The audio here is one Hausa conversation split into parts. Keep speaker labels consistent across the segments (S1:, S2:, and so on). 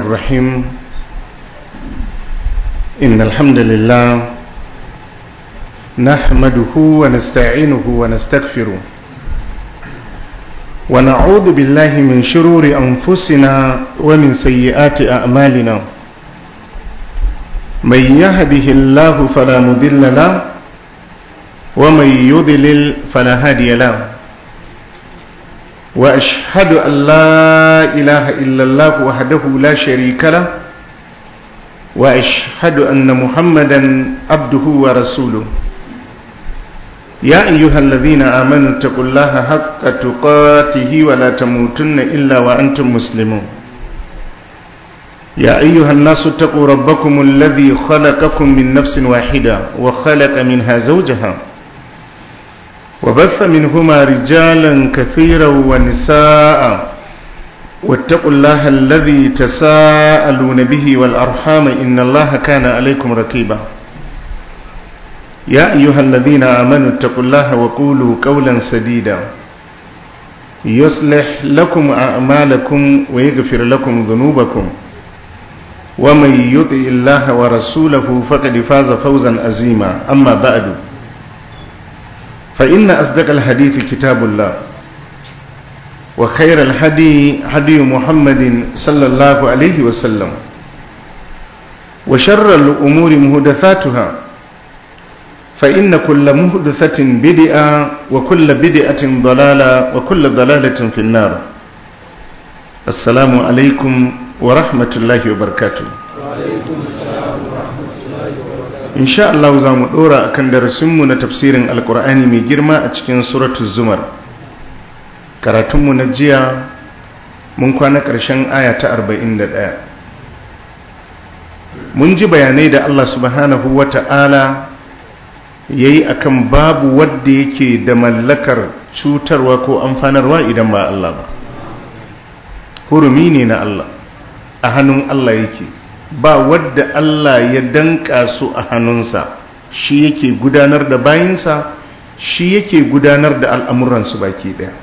S1: الرحيم إن الحمد لله نحمده ونستعينه ونستغفره ونعوذ بالله من شرور أنفسنا ومن سيئات أعمالنا من يهده الله فلا مضل له ومن يضلل فلا هادي له وأشهد أن لا إله إلا الله وحده لا شريك له وأشهد أن محمدا عبده ورسوله يا أيها الذين آمنوا اتقوا الله حق تقاته ولا تموتن إلا وأنتم مسلمون يا أيها الناس اتقوا ربكم الذي خلقكم من نفس واحدة وخلق منها زوجها وبث منهما رجالا كثيرا ونساء واتقوا الله الذي تساءلون به والأرحام إن الله كان عليكم ركيبا يا أيها الذين آمنوا اتقوا الله وقولوا قولا سديدا يصلح لكم أعمالكم ويغفر لكم ذنوبكم ومن يطع الله ورسوله فقد فاز فوزا عظيما أما بعد فإن أصدق الحديث كتاب الله وخير الهدي هدي محمد صلى الله عليه وسلم وشر الأمور مهدثاتها فإن كل مهدثة بدئة وكل بدئة ضلالة وكل ضلالة في النار السلام عليكم ورحمة الله وبركاته وعليكم السلام ورحمة الله وبركاته إن شاء الله زام دورا كان درسمنا تفسير القرآن من جرما أتكين سورة الزمر karatunmu na jiya mun kwana ƙarshen aya ta 41 mun ji bayanai da Allah subhanahu wa ta'ala ya yi a kan babu wadda yake da mallakar cutarwa ko amfanarwa idan ba Allah ba hurumi ne na Allah a hannun Allah yake ba wadda Allah ya danka su a hannunsa shi yake gudanar da bayinsa shi yake gudanar da al'amuransu baki ɗaya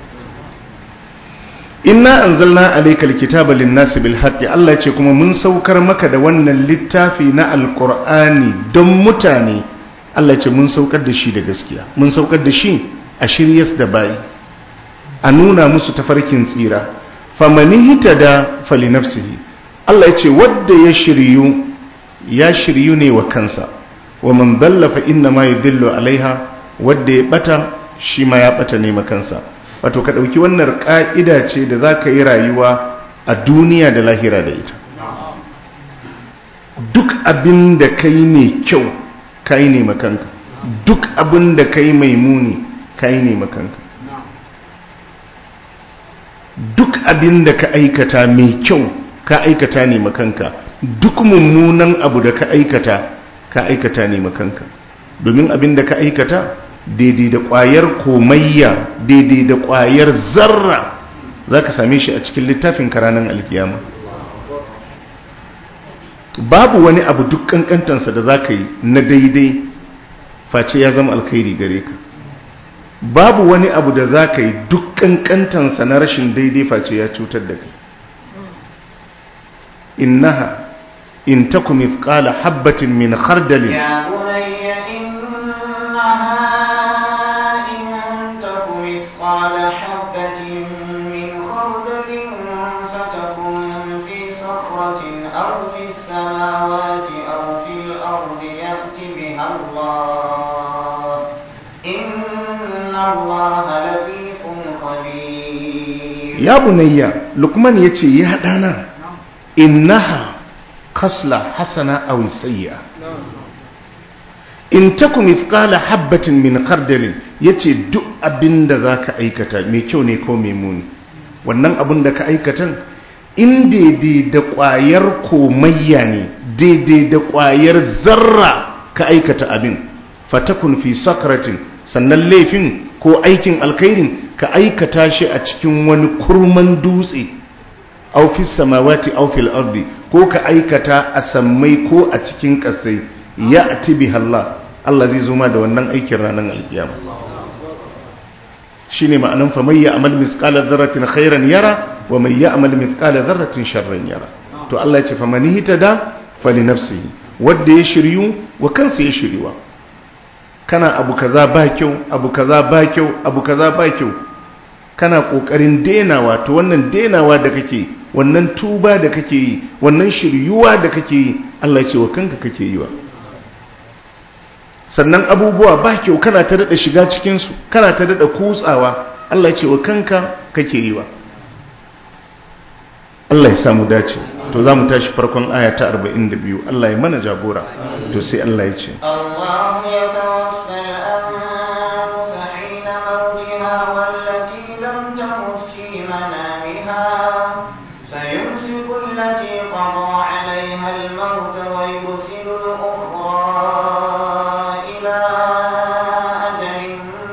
S1: inna anzalna alayka alkitaba lin-nasi bil haqqi Allah ce kuma mun saukar maka da wannan littafi na alqur'ani don mutane Allah ce mun saukar da shi da gaskiya mun saukar da shi a shiryas da bayi a nuna musu tafarkin tsira famani hitada fali nafsihi Allah ya ce wadda ya shiryu ya shiryu ne wa kansa wa man dalla fa inna ma yadillu alaiha wadda ya bata shi ma ya bata ne kansa wato ka ɗauki wannan ƙa'ida ce da za ka yi rayuwa a duniya da lahira da ita duk abin da ka yi mai kyau ka yi ne makanka duk abin da ka yi mai muni ka yi ne makanka duk abin da ka aikata mai kyau ka aikata ne makanka duk mummunan abu da ka aikata ka aikata ne makanka domin abin da ka aikata daidai da ƙwayar komayya daidai da ƙwayar zarra za ka same shi a cikin littafin karanan alkiyama babu wani abu duk ƙanƙantansa da za ka yi na daidai face ya zama alkhairi gare ka babu wani abu da za ka yi duk ƙanƙantansa na rashin daidai face ya cutar da kai innaha in taku mithqala habbatin min khardalin
S2: مثقال حبة من خردل فتكن في صخرة أو في السماوات أو في الأرض يأت بها الله إن الله لطيف خبير
S1: يا بني لقمان يتي يا دانا إنها خصلة حسنة أو سيئة in taku mithqala habbatin min khardalin yace duk abinda zaka aikata mai kyau ne ko mai muni wannan abin da ka aikatan in daidai da ƙwayar komayya ne daidai da ƙwayar zarra ka aikata abin fatakun fi sakratin sannan laifin ko aikin alkhairin ka aikata shi a cikin wani kurman dutse aw fi samawati aw fil ardi ko ka aikata a sammai ko a cikin ƙasai ya atibi Allah Allah zai zo ma da wannan aikin ranar alkiyama shine ma'anan fa may ya'mal misqala dharratin khairan yara wa may ya'mal mithqala dharratin sharran yara to Allah ya ce famani hitada fali nafsihi wanda ya shiryu wa kansa ya shiryuwa kana abu kaza ba kyau abu kaza ba kyau abu kaza ba kyau kana kokarin denawa to wannan denawa da kake wannan tuba da kake yi wannan shiryuwa da kake yi Allah ya ce wa kanka kake yi wa sannan abubuwa ba kyau kana ta dada shiga cikin su kana ta dada kutsawa Allah ya ce wa kanka kake yi wa Allah ya samu dace to za mu tashi farkon aya ta 42 Allah ya mana jagora to sai Allah ya ce
S2: الله يتوفى الأنفس حين موتها والتي لم تمت في منامها فيمسك التي قضى عليها الموت ويرسل الأخرى إلى أجل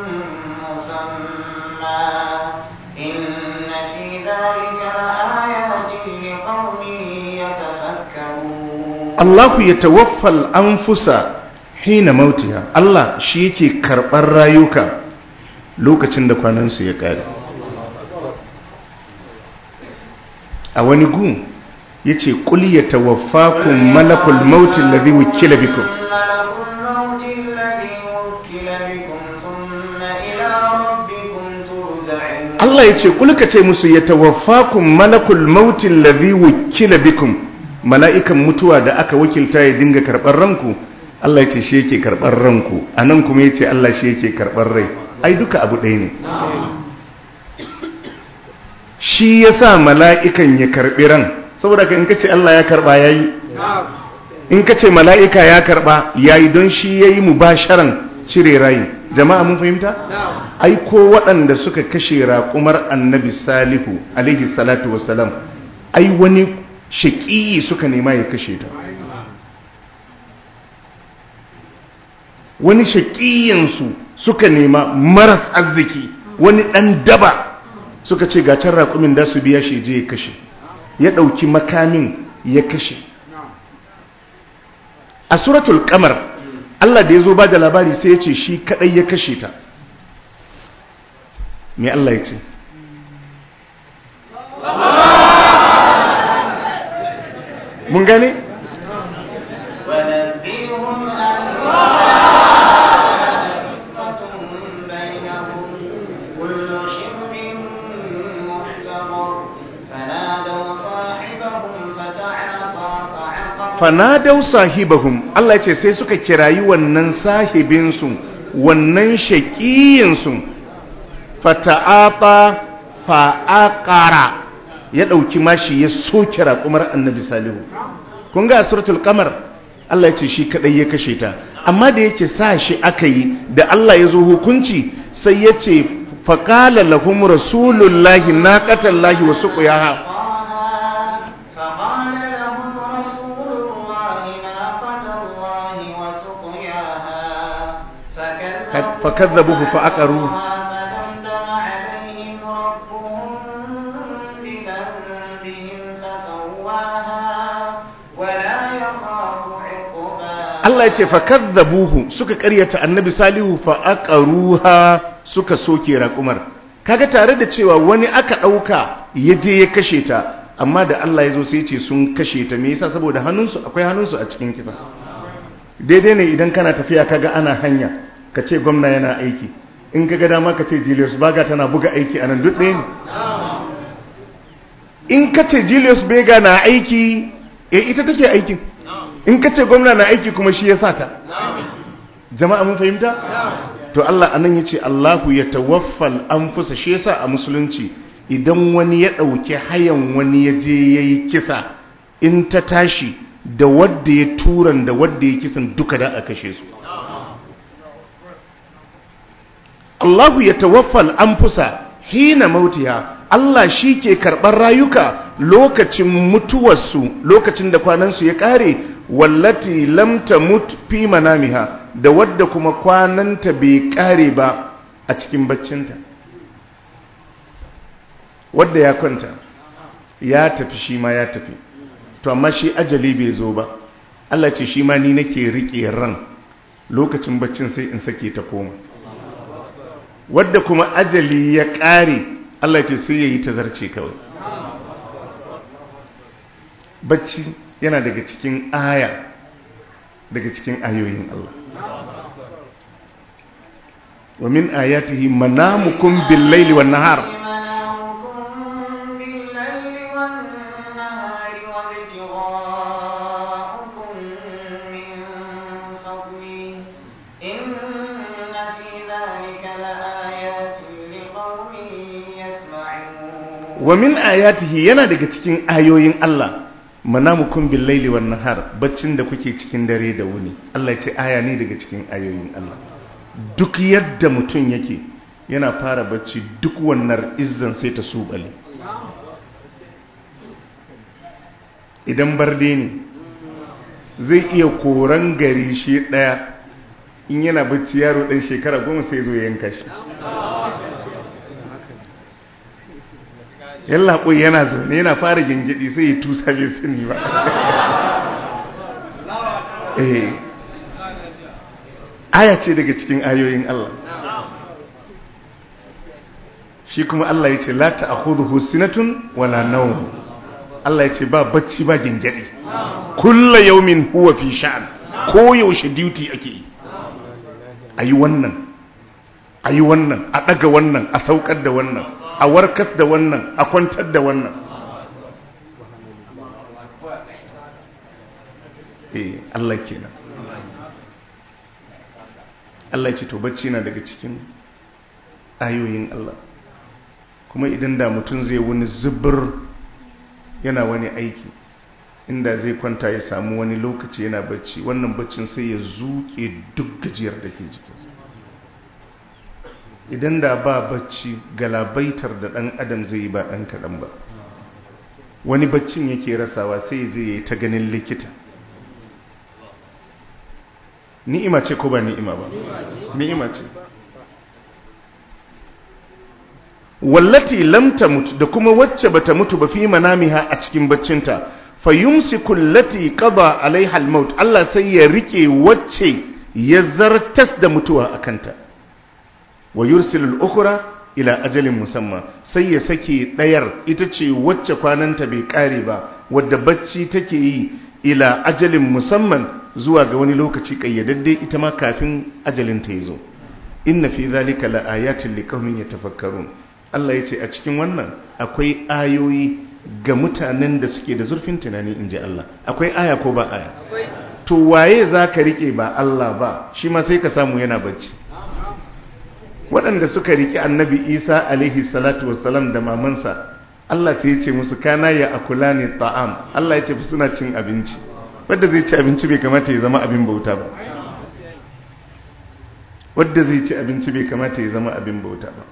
S2: مسمى إن في ذلك لآيات لقوم يتفكرون
S1: Allahu ya tawaffal anfusa hina mautiha Allah shi yake karɓar rayuka lokacin da kwanansu ya ƙare a wani gu ya ce ƙul ya tawaffakun malakul mautin lazi wukila bikum
S2: ملك الموت الذي وكل بكم ثم إلى ربكم ترجعون
S1: Allah ya ce ƙul ka ce musu ya tawaffakun malakul mautin lazi wukila bikum mala'ikan mutuwa da aka wakilta ya dinga karɓar ranku Allah ya ce shi yake karɓar ranku a nan kuma ya ce Allah shi yake karɓar rai ai duka abu ɗaya ne shi ya sa mala'ikan ya karɓi ran saboda ka in ka ce Allah ya karɓa ya yi in ka ce mala'ika ya karɓa ya yi don shi ya yi mubasharan cire rayu jama'a mun fahimta? ai ko waɗanda suka kashe raƙumar annabi salihu alaihi salatu wasalam ai wani shaƙiyi suka nema ya kashe ta wani shaƙiyinsu suka nema maras arziki wani ɗan daba suka ce gacin raƙumin da su biya shi je ya kashe ya ɗauki makamin ya kashe a suratul kamar Allah da ya zo ba da labari sai ya ce shi kaɗai ya kashe ta me Allah ya ce mun gane?
S2: ونبئهم أن قسمة بينهم كل شرب محتضر فنادوا صاحبهم فتعاطى فعقر
S1: fanadau sahibahum Allah ya ce sai suka kirayi wannan sahibinsu wannan shaƙiyinsu fata'afa fa'aqara ya ɗauki mashi ya soke raƙumar annabi salihu kun ga a suratul qamar Allah ya ce shi kadai ya kashe ta amma da yake sa shi aka yi da Allah ya zo hukunci sai ya ce faqala lahum rasulullahi naqatallahi wa suqiyaha
S2: فقال لهم رسول الله ناقة الله وسقياها
S1: فكذبوه فعقروه.
S2: فدمدم عليهم ربهم بذنبهم فسواها ولا يخاف عقباها
S1: Allah ya ce fakadzabuhu suka karyata annabi salihu fa aqaruha suka soke raƙumar kaga tare da cewa wani aka ɗauka ya je ya kashe ta amma da Allah ya zo sai ce sun kashe ta me yasa saboda hannunsu akwai hannunsu a cikin kisa daidai ne idan kana tafiya kaga ana hanya ka ce gwamna yana aiki in kaga dama ka ce Julius Baga tana buga aiki anan duk ɗaya ne in ka ce Julius Bega na aiki eh ita take aikin in ka ce gwamna na aiki kuma shi ya sa ta jama'a mun fahimta to Allah anan ya ce Allahu ya tawaffal anfusa shi yasa a musulunci idan wani ya ɗauki hayan wani ya je ya yi kisa in ta tashi da wadda ya turan da wadda ya kisan duka da a kashe su Allahu ya tawaffal anfusa hina mautiha Allah shi ke karɓar rayuka lokacin mutuwarsu lokacin da kwanansu ya ƙare wallati lam tamut fi manamiha da wadda kuma kwananta bai ƙare ba a cikin baccinta wadda ya kwanta ya tafi shi ma ya tafi to amma shi ajali bai zo ba Allah ce shi ma ni nake riƙe ran lokacin baccin sai in sake ta koma wadda kuma ajali ya ƙare Allah ce sai ya yi ta zarce kawai bacci yana daga cikin aya daga cikin ayoyin Allah wa min ayatihi manamukum bil laili wan nahar
S2: منامكم بالليل والنهار وابتغاؤكم من فضله إن في ذلك لآيات لقوم يسمعون
S1: wa min ayatihi yana daga cikin ayoyin Allah manamukum bil laili wan nahar baccin da kuke cikin dare da wuni Allah ya ce aya ne daga cikin ayoyin Allah duk yadda mutum yake yana fara bacci duk wannan izzan sai ta subale idan barde ne zai iya koran gari shi daya in yana bacci yaro dan shekara goma sai zo ya yanka shi yalla koyi yana zaune yana fara gingidi sai ya tusa bai sani ba eh aya ce daga cikin ayoyin Allah shi kuma Allah ya ce la ta'khudhuhu sinatun wala nawm Allah ya ce ba bacci ba gingidi kullu yawmin huwa fi sha'an ko yaushe duty ake yi ayi wannan ayi wannan a daga wannan a saukar da wannan a warkas da wannan a kwantar da wannan eh Allah kenan Allah ce to bacci na daga cikin ayoyin Allah kuma idan da mutum zai wani zubur yana wani aiki inda zai kwanta ya samu wani lokaci yana bacci wannan baccin sai ya zuke duk gajiyar da ke jikinsa idan da ba bacci galabaitar da ɗan adam zai yi ba ɗan kaɗan ba wani baccin yake rasawa sai ya je ya yi ta ganin likita ni'ima ce ko ba ni'ima ba ni'ima ce wallati lam tamut da kuma wacce bata mutu ba fi manamiha a cikin baccinta fayumsiku allati qada alaiha almaut Allah sai ya rike wacce ya zartas da mutuwa akanta wa yursilul ukhra ila ajalin musamma sai ya sake dayar ita ce wacce kwananta bai kare ba wadda bacci take yi ila ajalin musamman zuwa ga wani lokaci kayyadadde ita ma kafin ajalin ta yazo inna fi zalika la ayatin liqaumin yatafakkarun Allah yace a cikin wannan akwai ayoyi ga mutanen da suke da zurfin tunani inji Allah akwai aya ko ba aya to waye zaka rike ba Allah ba shi ma sai ka samu yana bacci waɗanda suka riƙe annabi isa alaihi salatu wassalam da mamansa Allah sai ya ce musu kana ya akula ne ta'am Allah ya ce suna cin abinci wadda zai ci abinci bai kamata ya zama abin bauta ba wadda zai ci abinci bai kamata ya zama abin bauta ba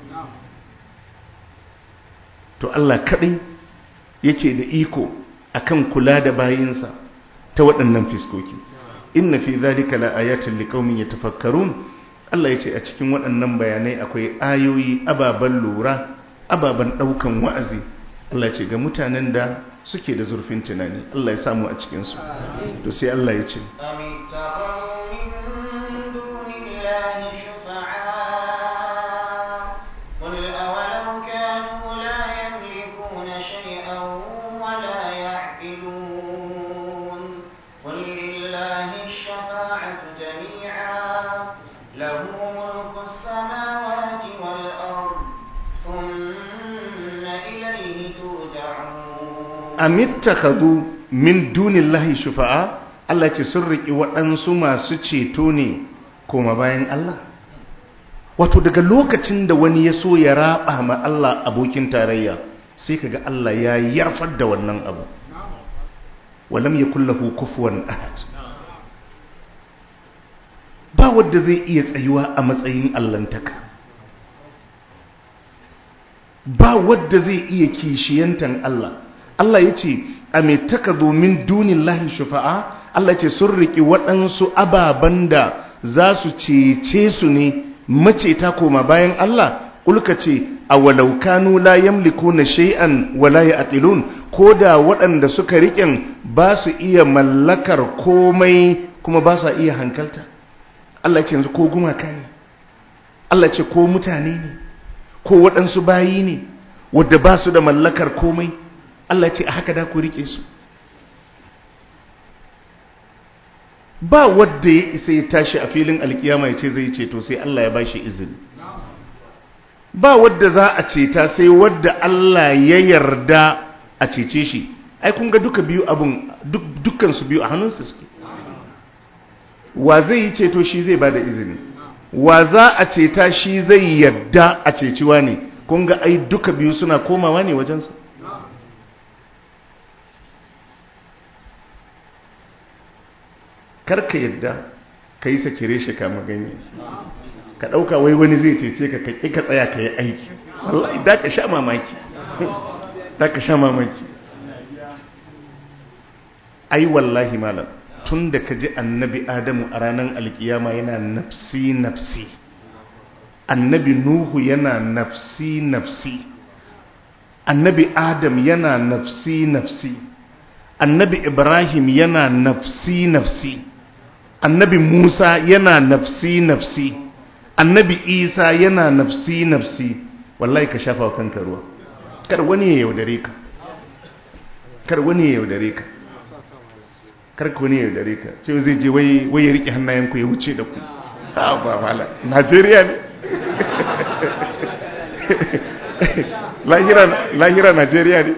S1: to Allah kaɗai yake da iko akan kula da bayinsa ta waɗannan fiskoki inna fi zalika la ayatin liqaumin yatafakkarun Allah ya ce a cikin waɗannan bayanai akwai ayoyi ababen lura ababen ɗaukan wa'azi Allah ce ga mutanen da suke da zurfin tunani Allah ya samu a cikinsu to sai Allah ya ce amittakhadhu min dunillahi shufa'a Allah ce sun riki waɗansu masu ceto ne koma bayan Allah wato daga lokacin da wani ya so ya raba ma Allah abokin tarayya sai kaga Allah ya yarfar da wannan abu walam yakul lahu kufuwan ahad ba wanda zai iya tsayuwa a matsayin allantaka ba wanda zai iya kishiyantan Allah Allah ya ce a mai taka domin dunin lahi shufa'a Allah ya ce sun riƙi waɗansu ababen da za su cece su ne maceta koma bayan Allah ƙulka ce a walaukanu la yamliku na shay'an wala ya aqilun ko da waɗanda suka riƙen ba su iya mallakar komai kuma ba sa iya hankalta Allah ya ce yanzu ko gumaka ne Allah ya ce ko mutane ne ko waɗansu bayi ne wadda ba su da mallakar komai Allah ce a haka da ku rike su ba wadda ya isa ya tashi a filin alkiyama ya ce zai ceto sai Allah ya bashi izini ba wadda za a ceta sai wadda Allah ya yarda a cece shi ai kun ga duka biyu abun dukkan su biyu a hannunsa suke wa zai yi ceto shi zai bada izini wa za a ceta shi zai yarda a ceciwa ne kun ga ai duka biyu suna komawa ne wajensa karka yadda ka yi sakire shi kama ganye ka ɗauka wai wani zai cece ka kaƙi ka tsaya ka yi aiki wallahi da ka sha mamaki da ka sha mamaki ai wallahi malam tun da ka ji annabi adamu a ranar alkiyama yana nafsi nafsi annabi nuhu yana nafsi nafsi annabi adam yana nafsi nafsi annabi ibrahim yana nafsi nafsi annabi musa yana nafsi nafsi annabi isa yana nafsi nafsi wallahi ka shafa kanka ruwa kar wani ya yaudare ka kar wani ya yaudare ka kar wani ya yaudare ka ce zai je wai ya riƙe hannayenku ya wuce da ku ha ba mala najeriya ne lahira najeriya ne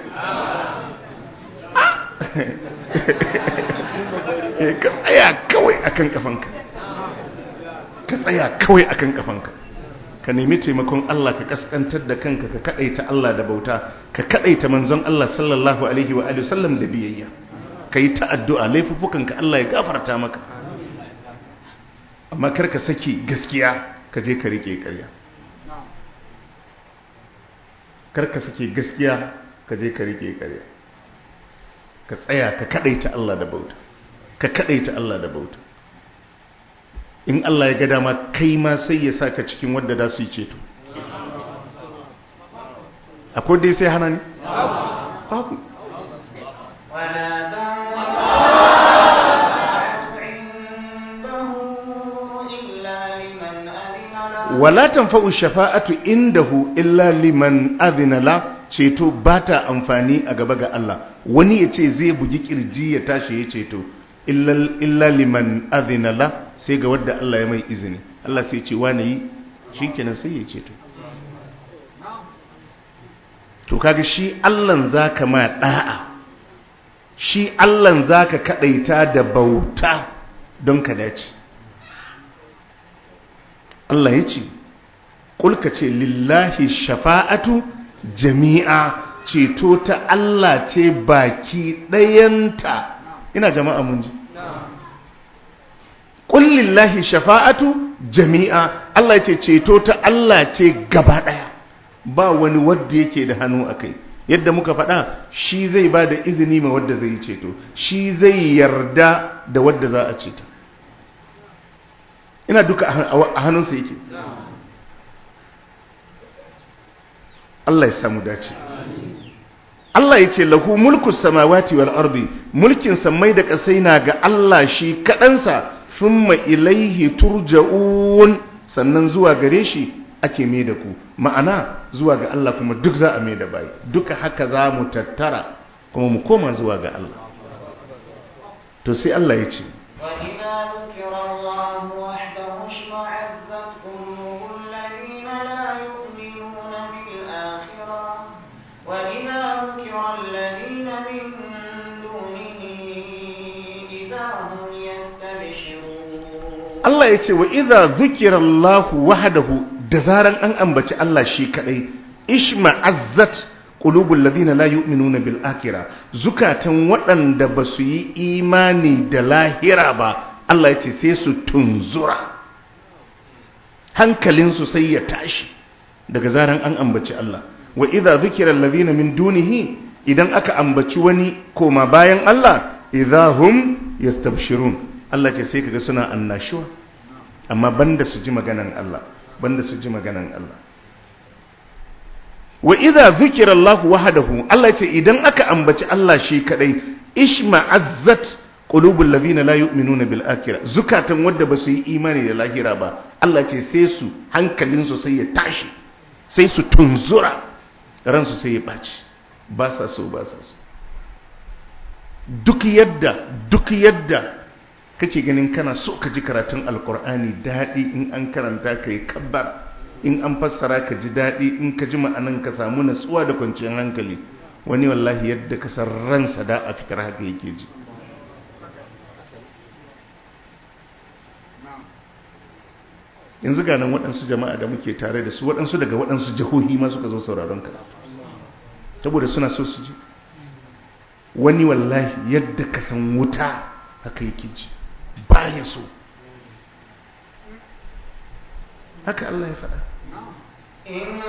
S1: ka tsaya kawai akan kafanka ka tsaya kawai akan kafanka ka nemi taimakon Allah ka kaskantar da kanka ka kadaita Allah da bauta ka kadaita manzon Allah sallallahu alaihi wa alihi sallam da biyayya ka yi ta addu'a laifuffukanka Allah ya gafarta maka amma kar ka saki gaskiya ka je ka rike ƙarya kar ka saki gaskiya ka je ka rike ƙarya ka tsaya ka kadaita Allah da bauta ka kadaita Allah da bauta in Allah ya ga dama kai ma sai ya saka cikin wadda da su yi ceto akwai dai sai hana ne babu wala tanfa'u shafa'atu indahu illa liman adhina la ceto bata amfani a gaba ga Allah wani ya ce zai bugi kirji ya tashi ya ceto illa liman adhina la sai ga wadda Allah ya mai izini Allah sai ce wani yi shikenan sai ya ceto to kaga shi Allahn zaka ma da'a shi Allahn zaka kadaita da bauta don ka dace Allah ya ce kulka ce lillahi shafa'atu jami'a ceto ta Allah ce baki ɗayanta ina jama'a mun ji kullillahi shafa'atu jami'a Allah ya ce ceto ta Allah ce gaba ɗaya ba wani wadda yake da hannu a kai yadda muka faɗa shi zai ba da izini ma wadda zai yi ceto shi zai yarda da wadda za a ceta ina duka a hannunsa yake Allah ya samu dace Allah ya ce lahu mulku samawati wal ardi mulkin samai da kasai na ga Allah shi kaɗansa thumma ilaihi turja'un sannan zuwa gare shi ake mai da ku ma'ana zuwa ga Allah kuma duk za a mai da bai duka haka za mu tattara kuma mu koma zuwa ga Allah to sai Allah ya ce
S2: وإذا ذكر الله وحده اشمعزت قلوب الذين لا يؤمنون بالآخرة وإذا ذكر الذين من دونه إذا هم يستبشرون
S1: Allah ya ce wa idha dhukira Allah wahdahu da zaran an ambaci Allah shi kadai ishma'azzat qulubul ladina la yu'minuna bil akhirah zukatan waɗanda ba su yi imani da lahira ba Allah ya ce sai su tunzura hankalinsu sai ya tashi daga zaran an ambaci Allah wa idha dhukira alladhina min dunihi idan aka ambaci wani koma bayan Allah idha hum yastabshirun Allah ce sai kaga suna annashuwa amma banda su ji maganan Allah banda su ji maganan Allah wa idza zikira Allah wahdahu Allah ce idan aka ambaci Allah shi kadai ishma'azzat qulubul ladina la yu'minuna bil akhirah zukatan wanda ba su yi imani da lahira ba Allah ce sai su hankalin su sai ya tashi sai su tunzura ransu sai ya baci ba sa so ba sa so duk yadda duk yadda kake ganin kana so ka ji karatun alkur'ani daɗi in an karanta ka yi kabbar in an fassara ka ji daɗi in ka ji ma'anan ka samu natsuwa da kwanciyar hankali wani wallahi yadda ka san ransa da a fitar haka yake ji yanzu ga nan waɗansu jama'a da muke tare da su waɗansu daga waɗansu jihohi ma suka zo sauraron ka saboda suna so su ji wani wallahi yadda ka san wuta haka yake ji baya so haka Allah ya faɗa
S2: إن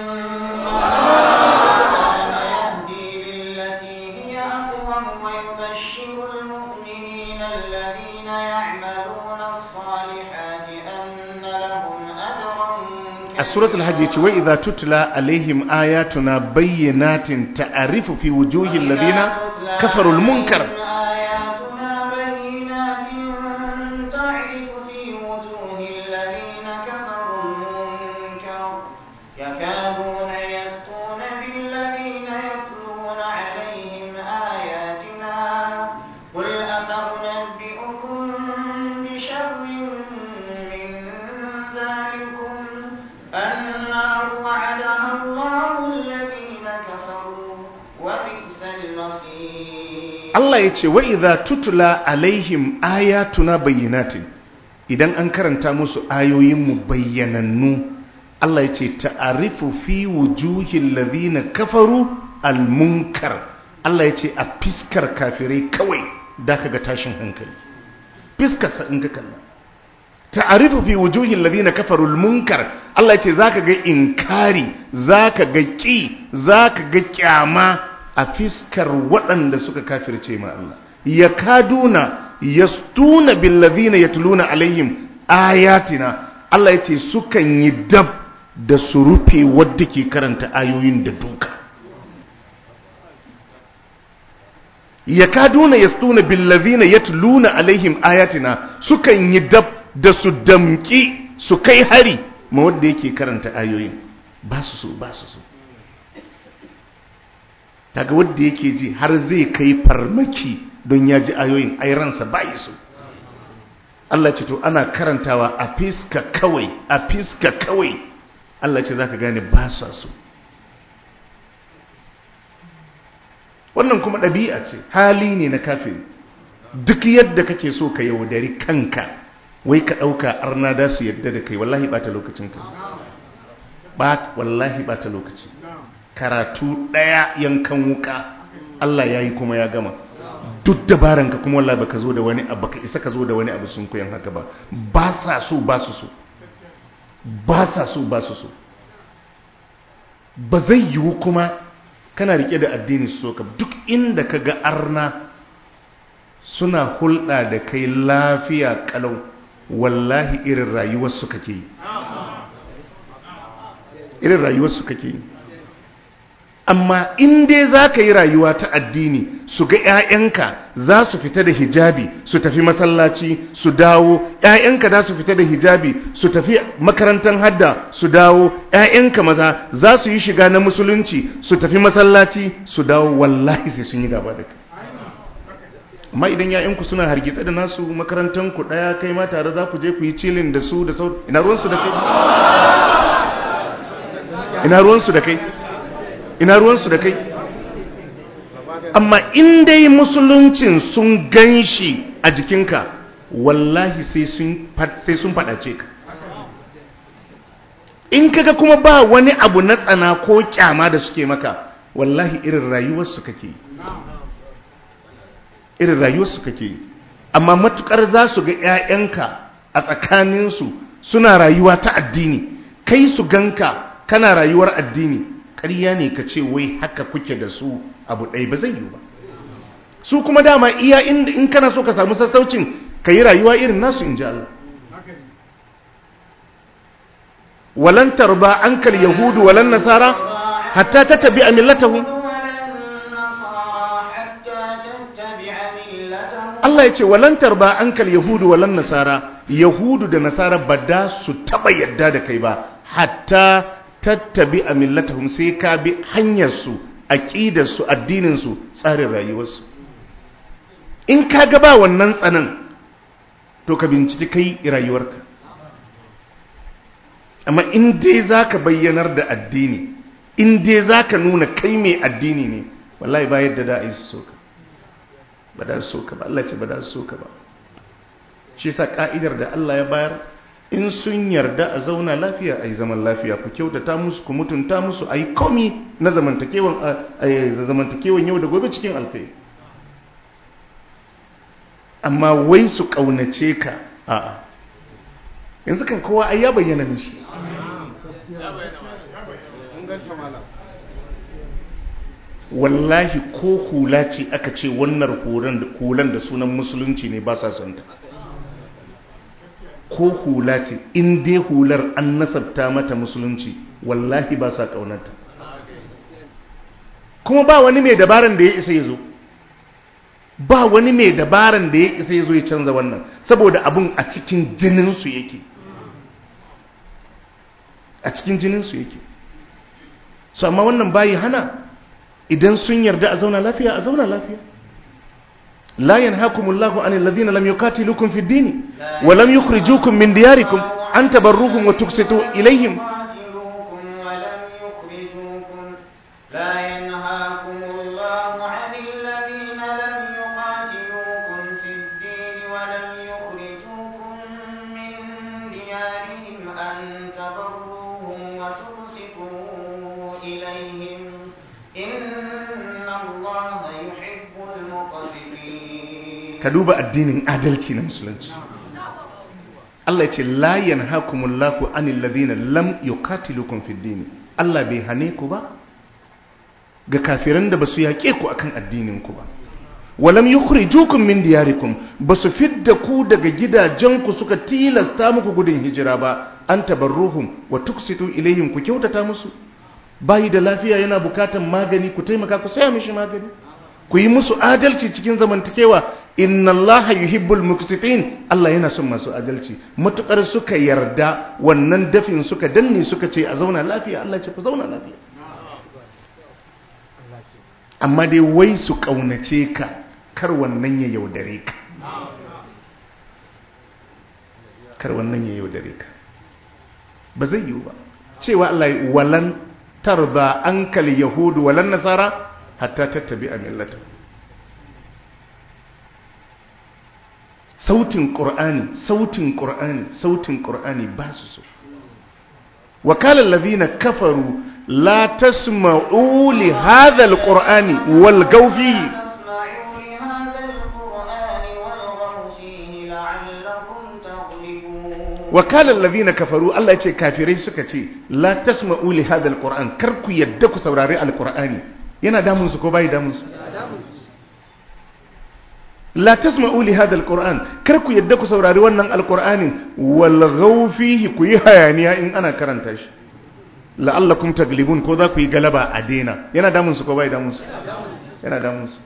S2: كان يهدي للتي هي أقوم ويبشر المؤمنين الذين يعملون الصالحات أن لهم أجرا
S1: a suratul hajji ce wa idza tutla alaihim ayatuna bayyinatin ta'rifu fi wujuhil ladina kafaru al-munkar
S2: آياتنا بينات تعرف في وجوه الذين كفروا المنكر يكادون يسطون بالذين يتلون عليهم آياتنا قل أفأنبئكم بشر من ذلكم النار وعدها الله الذين كفروا وبئس المصير
S1: Allah ya ce wa idza tutla alaihim ayatuna bayyinatin idan an karanta musu ayoyin mu bayyanannu Allah ya ce ta'arifu fi wujuhil ladina kafaru al-munkar Allah ya ce a fiskar kafirai kawai da kaga tashin hankali fiskar sa in ka kalla ta'arifu fi wujuhil ladina kafaru al-munkar Allah ya ce zaka ga inkari zaka ga ki zaka ga kyama a fiskar waɗanda suka kafirce ma Allah ya kaduna yastuna billazina yatluna alaihim ayatina Allah ya ce sukan yi dab da su rufe wadda ke karanta ayoyin da duka ya kaduna yastuna billazina yatluna alaihim ayatina sukan yi dab da su damki su kai hari ma wadda yake karanta ayoyin ba su so ba su so daga wadda yake ji har zai kai farmaki don ya ji ayoyin ai ransa bayi su Allah ce to ana karantawa a fiska kawai a fiska kawai Allah ce zaka gane ba sa so wannan kuma ɗabi'a ce hali ne na kafiri duk yadda kake so ka yaudari kanka wai ka ɗauka arna da su yadda da kai wallahi ɓata lokacin ka ba wallahi ɓata lokaci karatu ɗaya yankan wuka Allah ya yi kuma ya gama duk dabaranka kuma wallahi baka zo da wani abu baka isa ka zo da wani abu sun koyan haka ba ba sa so ba su so ba sa so ba su so ba zai yiwu kuma kana rike da addini su so ka duk inda ka ga arna suna hulɗa da kai lafiya kalau wallahi irin rayuwarsu kake yi irin rayuwarsu kake yi amma in dai za ka yi rayuwa ta addini su ga 'ya'yanka za su fita da hijabi su tafi masallaci su dawo 'ya'yanka za su fita da hijabi su tafi makarantar hadda su dawo 'ya'yanka maza za su yi shiga na musulunci su tafi masallaci su dawo wallahi sai sun yi gaba da kai amma idan 'ya'yanku suna hargitsa da nasu makarantanku ɗaya kai ma tare za ku je ku yi cilin da su da sau ina ruwansu da kai ina ruwansu da kai ina ruwansu da kai amma in dai musuluncin sun gan shi a jikinka wallahi sai sun faɗace ka in kaga kuma ba wani abu na tsana ko kyama da suke maka wallahi irin rayuwarsu kake irin rayuwarsu kake amma matukar za su ga 'ya'yanka a tsakaninsu suna rayuwa ta addini kai su ganka kana rayuwar addini ƙarya ne ka ce wai haka kuke da su abu ɗaya ba zai yi ba su kuma dama iya inda in kana so ka samu sassaucin ka yi rayuwa irin nasu in ji Allah walan tarba ankal yahudu walan nasara hatta ta tabi a millatahum Allah ya ce walan tarba ankal yahudu walan nasara yahudu da nasara ba da su taba yadda da kai ba hatta tattabi a millatahum sai ka bi hanyarsu aƙidarsu addininsu tsarin rayuwarsu in ka ga ba wannan tsanan to ka binciki kai rayuwarka amma in dai za ka bayyanar da addini in dai za ka nuna kai mai addini ne wallahi ba yadda da a yi su soka ba da su soka ba Allah ce ba da su soka ba shi sa ka'idar da Allah ya bayar in sun yarda a zauna lafiya a yi zaman lafiya ku kyautata musu ku mutunta musu a yi komi na zamantakewan yau da gobe cikin alkai amma wai su ƙaunace ka a'a yanzu kan kowa ai ya bayyana mishi wallahi ko hula ce aka ce wannan hulan da sunan musulunci ne ba sa son ta ko hula ce in dai hular an nasabta mata musulunci wallahi ba sa kaunarta kuma ba wani mai dabaran da ya isa ya zo ba wani mai dabaran da ya isa ya zo ya canza wannan saboda abun a cikin jininsu yake a cikin jininsu yake su amma wannan bayi hana idan sun yarda a zauna lafiya a zauna lafiya لا ينهاكم الله عن الذين لم يقاتلوكم في الدين ولم يخرجوكم من دياركم أن تبروهم وتقسطوا إليهم
S2: قاتلوكم ولم يخرجوكم لا ينهاكم الله عن الذين لم يقاتلوكم في الدين ولم يخرجوكم من ديارهم أن تبروهم وتقسطوا إليهم إن الله يحب المقسطين
S1: ka duba addinin adalci na musulunci Allah ya ce la yanhakumullahu anil ladina lam yuqatilukum fid din Allah bai hane ku ba ga kafiran da basu yaƙe ku akan addinin ku ba walam yukhrijukum min diyarikum basu fidda ku daga gidajenku suka tilasta muku gudun hijira ba an tabarruhum wa tuksitu ilaihim ku kyautata musu bayi da lafiya yana bukatan magani ku taimaka ku saya mishi magani ku yi musu adalci cikin zamantakewa inna allaha yuhibbul muqsitin Allah yana son masu adalci matukar suka yarda wannan dafin suka danne suka ce a zauna lafiya Allah ce ku zauna lafiya amma dai wai su kaunace ka kar wannan ya yaudare ka kar wannan ya yaudare ka ba zai yiwu ba cewa Allah walan tarda ankal yahudu walan nasara hatta tattabi a millata sautin ƙur'ani sautin ƙur'ani sautin ƙur'ani ba su so wakalar lazina kafaru la tasma'u li hadha alqur'ani wal gawfi
S2: تسمعوا لهذا القرآن والغوا فيه لعلكم تغلبون
S1: wakalar lazina kafaru Allah ya ce kafirai suka ce la tasma'u li hadha alqur'an kar ku yadda ku saurari alqur'ani yana damun su ko bai damun su la tasma'u li hadha alquran kar ku yadda ku saurari wannan alqur'anin wal ghaw fihi ku yi hayaniya in ana karanta shi la'allakum taglibun ko za ku yi galaba a dena yana damun su ko bai damun su yana damun su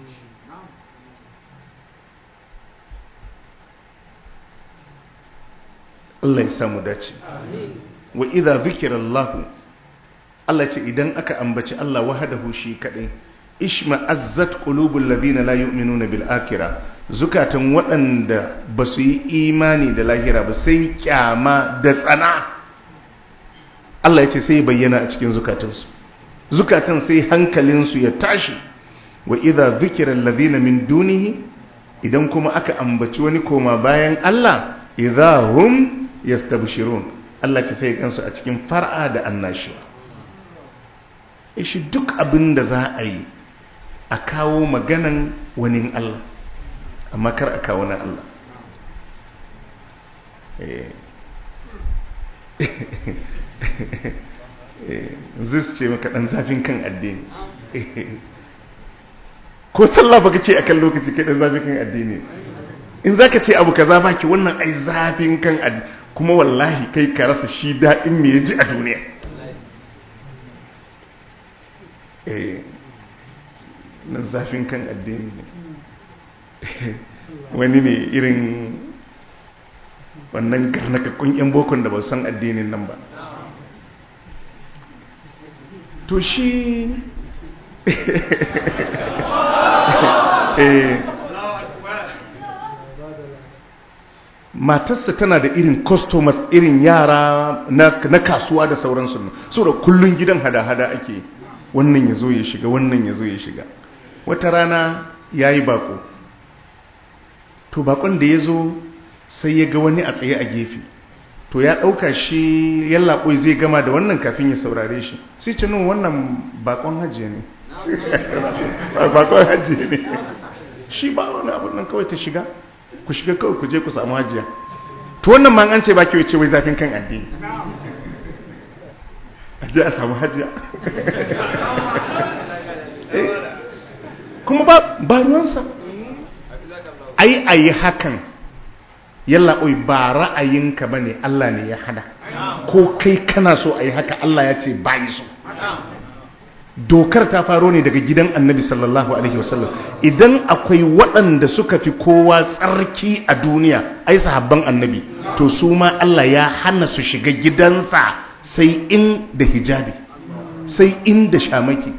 S1: Allah ya samu dace wa idza dhukira Allah Allah ce idan aka ambaci Allah wahdahu shi kadai ishma azzat qulubul ladina la yu'minuna bil akhirah zukatan waɗanda ba su yi imani da lahira ba sai kyama da tsana Allah ya ce sai bayyana a cikin zukatansu zukatan sai hankalinsu ya tashi wa idza dhukira alladhina min dunihi idan kuma aka ambaci wani koma bayan Allah idza hum yastabshirun Allah ce sai kansu a cikin far'a da annashuwa shi duk abin da za a yi a kawo maganan wani Allah amma kar a kawo na Allah zai su ce maka ɗan zafin kan addini ko sallah ba kake akan lokaci kai ɗan zafin kan addini in za ka ce abu ka za baki wannan ai zafin kan addini kuma wallahi kai ka rasa shi daɗin me ya ji a duniya na zafin kan addini ne wani ne irin wannan karnakakkun 'yan bokon da ba san addinin nan ba to shi matarsa tana da irin customers irin yara na, na kasuwa da sauransu so da kullun gidan hada-hada ake wannan ya zo ya shiga wannan ya zo ya shiga wata rana ya yi bako to bakon da ya zo sai ya ga wani a tsaye a gefe to ya ɗauka shi yallaɓoi zai gama da wannan kafin ya saurare shi sai ce nun wannan bakon hajjiya ne bakon hajjiya ne shi ba wani abin nan kawai ta shiga ku shiga kawai ku je ku samu hajjiya to wannan ma an ce ba kyau ce wai zafin kan addini a je a samu hajjiya kuma ba ruwansa ai a yi hakan yalla oi ba ra'ayinka ba ne Allah ne ya hada ko kai kana so a yi haka Allah ya ce ba yi so dokar ta faro ne daga gidan annabi sallallahu alaihi wasallam idan akwai waɗanda suka fi kowa tsarki a duniya ai sahabban annabi to su ma Allah ya hana su shiga gidansa sai in da hijabi sai in da shamaki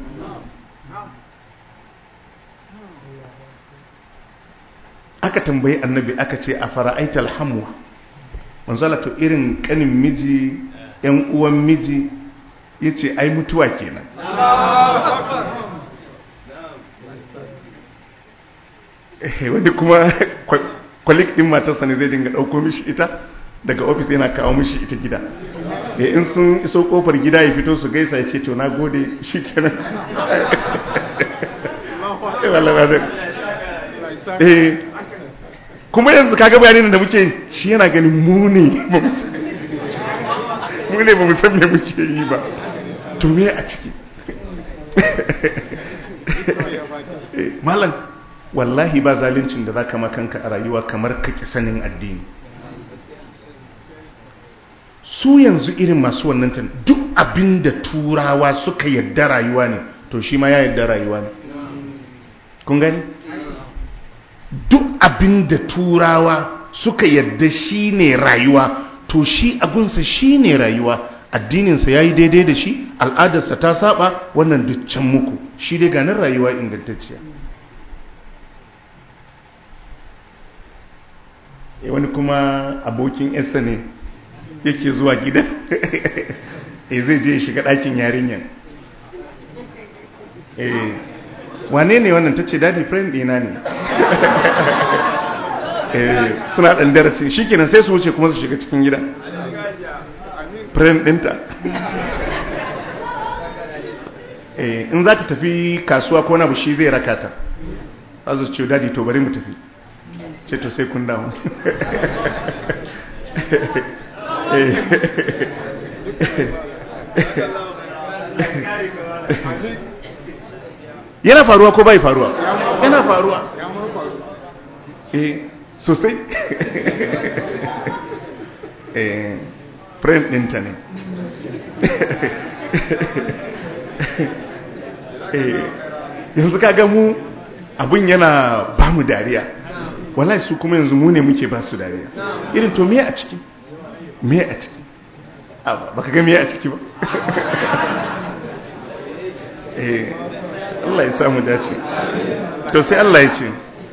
S1: aka tambayi annabi aka ce a fara'aitar hamwa manzala to irin kanin miji yan uwan miji ya ce ai mutuwa kenan wani kuma kwalik din matarsa ne zai dinga ɗauko mishi ita daga ofis yana kawo mishi ita gida in sun iso kofar gida ya fito su gaisa ya ce to na gode shi kenan kuma yanzu kaga bayanin da muke shi yana ganin mu ne mu ne ba mu san me muke yi ba to me a ciki malam wallahi ba zaluncin da zaka makanka a rayuwa kamar ka ki sanin addini su yanzu irin masu wannan tan duk abinda turawa suka yadda rayuwa ne to shi ma ya yadda rayuwa ne kun gani duk abin da turawa suka yadda shi ne rayuwa to shi agunsa shi ne rayuwa addininsa ya yi daidai da shi al'adarsa ta saba wannan dukkan muku shi dai ganin rayuwa ingantacciya e wani kuma abokin yasa ne yake zuwa gidan e zai je shiga ɗakin yarinyan e wane ne wannan ta ce daddy friend ɗina ne suna ɗan darasi shi kenan sai su wuce kuma su shiga cikin gida friend ɗinta in za ta tafi kasuwa ko na shi zai raka ta za su ce daddy to bari mu tafi ce to sai kun damu yana faruwa ko bai faruwa yana faruwa eh sosai eh friend ɗinta ne eh yanzu kaga mu abin yana ba mu dariya wallahi su kuma yanzu mu ne muke ba su dariya irin to me a ciki me a ciki baka ga me a ciki ba eh Allah ya samu dace to sai Allah ya ce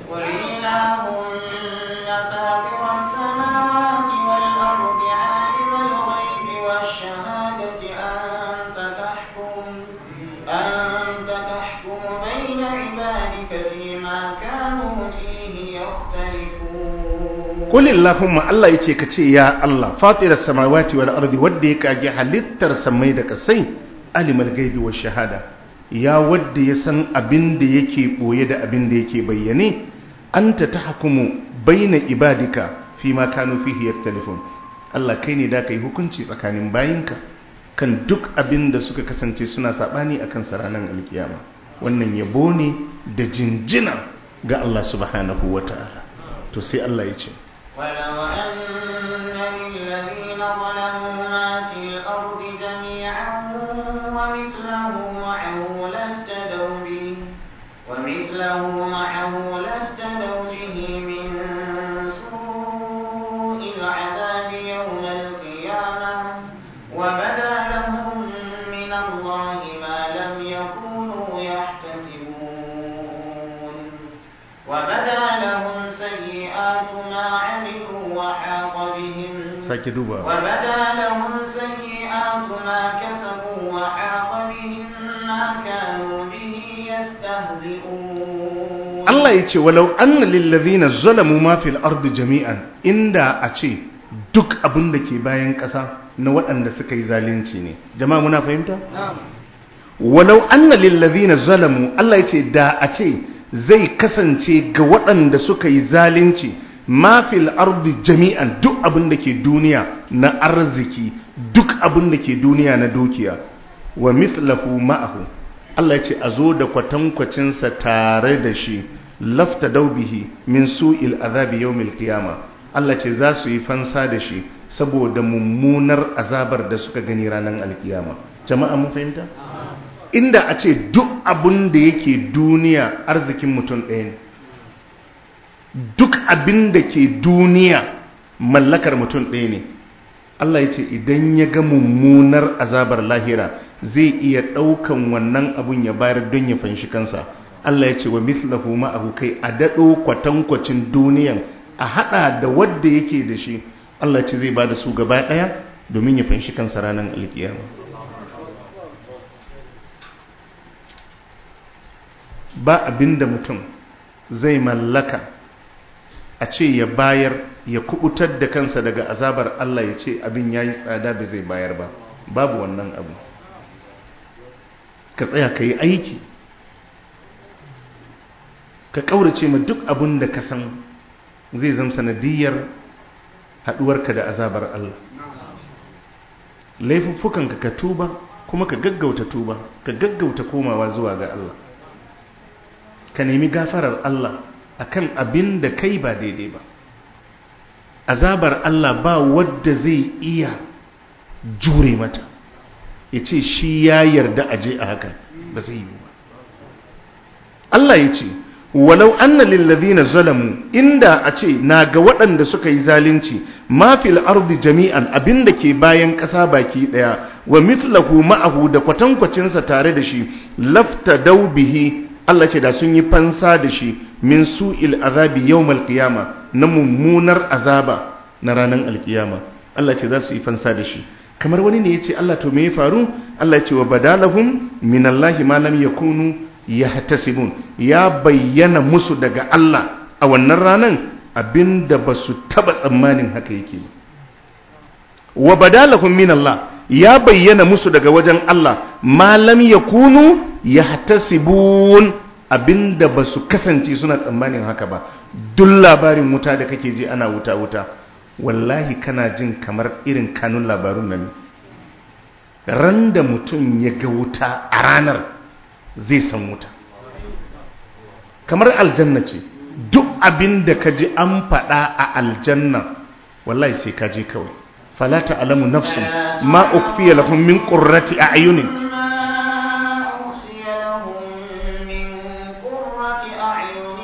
S1: Kulli Allahumma Allah ya ce ka ce ya Allah fatirar samawati wal ardi wadda ya kage halittar samai da kasai alimul gaibi wa shahada ya wadda ya san abin da yake ɓoye da abin da yake bayyane an ta ta hakumu baina ibadika fi ma kanu fihi yaktalifun Allah kai ne da ka yi hukunci tsakanin bayinka kan duk abin da suka kasance suna saɓani a kan ranar alkiyama wannan yabo ne da jinjina ga Allah subhanahu wa ta'ala to sai Allah ya ce
S2: ولو أن للذين ظلموا ما في الأرض جميعا ومثله معه لافتدوا به ومثله معه لافتدوا به من سوء العذاب يوم القيامة وبدا لهم من الله ما لم يكونوا يحتسبون وبدا لهم سيئات ما بما عملوا وحاق بهم
S1: sake duba
S2: وبدا لهم سيئات ما كسبوا وحاق بهم ما كانوا به يستهزئون
S1: Allah ya ce walau anna lillazina zalamu ma fil ardi jami'an inda a ce duk abin da ke bayan ƙasa na waɗanda suka yi zalunci ne jama'a muna fahimta walau anna lillazina zalamu Allah ya ce da a ce zai kasance ga waɗanda suka yi zalunci ma fil ardi jami'an duk abin da ke duniya na arziki duk abin da ke duniya na dukiya wa mithlahu ma'ahu Allah ya ce a zo da kwatankwacinsa tare da shi lafta daubihi min su'il azabi yawmil qiyama Allah ce za su yi fansa da shi saboda mummunar azabar da suka gani ranar alkiyama jama'a mun fahimta inda a ce duk abin da yake duniya arzikin mutum ɗaya ne duk abin da ke duniya mallakar mutum ɗaya ne Allah ya ce idan ya ga mummunar azabar lahira zai iya ɗaukan wannan abun ya bayar don ya fanshi kansa Allah ya ce wa mithlahu ma'ahu kai a daɗo kwatankwacin duniyan a haɗa da wadda yake da shi Allah ce zai ba da su gaba ɗaya domin ya fanshi kansa ranar alkiyama ba abin da mutum zai mallaka a ce ya bayar ya kubutar da kansa daga azabar Allah ya ce abin ya yi tsada ba zai bayar ba babu wannan abu ka tsaya ka yi aiki ka ƙaurace ma duk abin da ka san zai zama sanadiyar haɗuwarka da azabar Allah laifuffukanka ka tuba kuma ka gaggauta tuba ka gaggauta komawa zuwa ga Allah ka nemi gafarar Allah akan abin da kai ba daidai ba azabar Allah ba wadda zai iya jure mata ya ce shi ya yarda aje a haka ba zai yi ba Allah ya ce walau anna lillazina zalamu inda a ce na ga waɗanda suka yi zalunci ma fil ardi jami'an abinda ke bayan ƙasa baki ɗaya wa mithlahu ma'ahu da kwatankwacinsa tare da shi lafta bihi Allah ce da sun yi fansa da shi min su'il azabi yawmal qiyama na mummunar azaba na ranar alkiyama Allah ce za su yi fansa da shi kamar wani ne ya ce Allah to me ya faru Allah ce wa badalahum minallahi ma lam yakunu yahtasibun ya bayyana musu daga Allah a wannan ranan abinda ba su taba tsammanin haka yake wa badalahum minallah ya bayyana musu daga wajen Allah ma lam yakunu yahtasibun abinda ba su kasance suna tsammanin haka ba duk labarin wuta da kake ji ana wuta wuta wallahi kana jin kamar irin kanun labarun nan ran da mutum ya ga wuta a ranar zai san wuta kamar aljanna ce duk abin da ka ji an faɗa a aljanna wallahi sai ka je kawai fala ta'lamu nafsun ma ukfiya lahum min qurrati a'yunin
S2: ما أخفي لهم من قرة أعين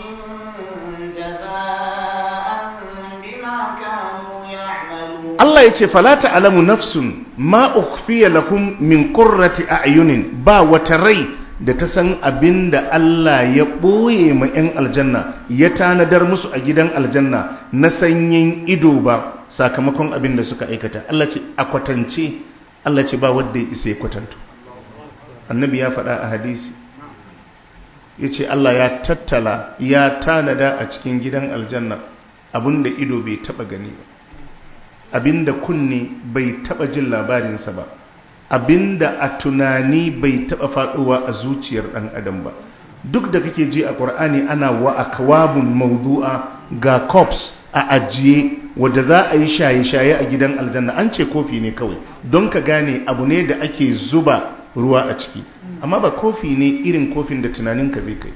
S2: جزاء بما كانوا يعملون
S1: Allah ya ce fala ta'lamu nafsun ma ukhfiya lakum min qurrati a'yunin ba wata rai da ta san abin da Allah ya ɓoye ma 'yan aljanna ya tanadar musu a gidan aljanna na sanyin ido ba sakamakon abin da suka aikata Allah ce a kwatance Allah ce ba wadda ya isa ya kwatanto annabi ya faɗa a hadisi ya ce Allah ya tattala ya tanada a cikin gidan aljanna abin da ido bai taɓa gani ba abinda kunne bai taba jin labarinsa ba abinda a tunani bai taba faduwa a zuciyar dan adam ba duk da kake ji a qur'ani ana wa akwabun mawdu'a ga cups a ajiye wadda za a yi shaye-shaye a gidan aljanna an ce kofi ne kawai don ka gane abu ne da ake zuba ruwa a ciki amma ba kofi ne irin kofin da tunaninka zai kai ba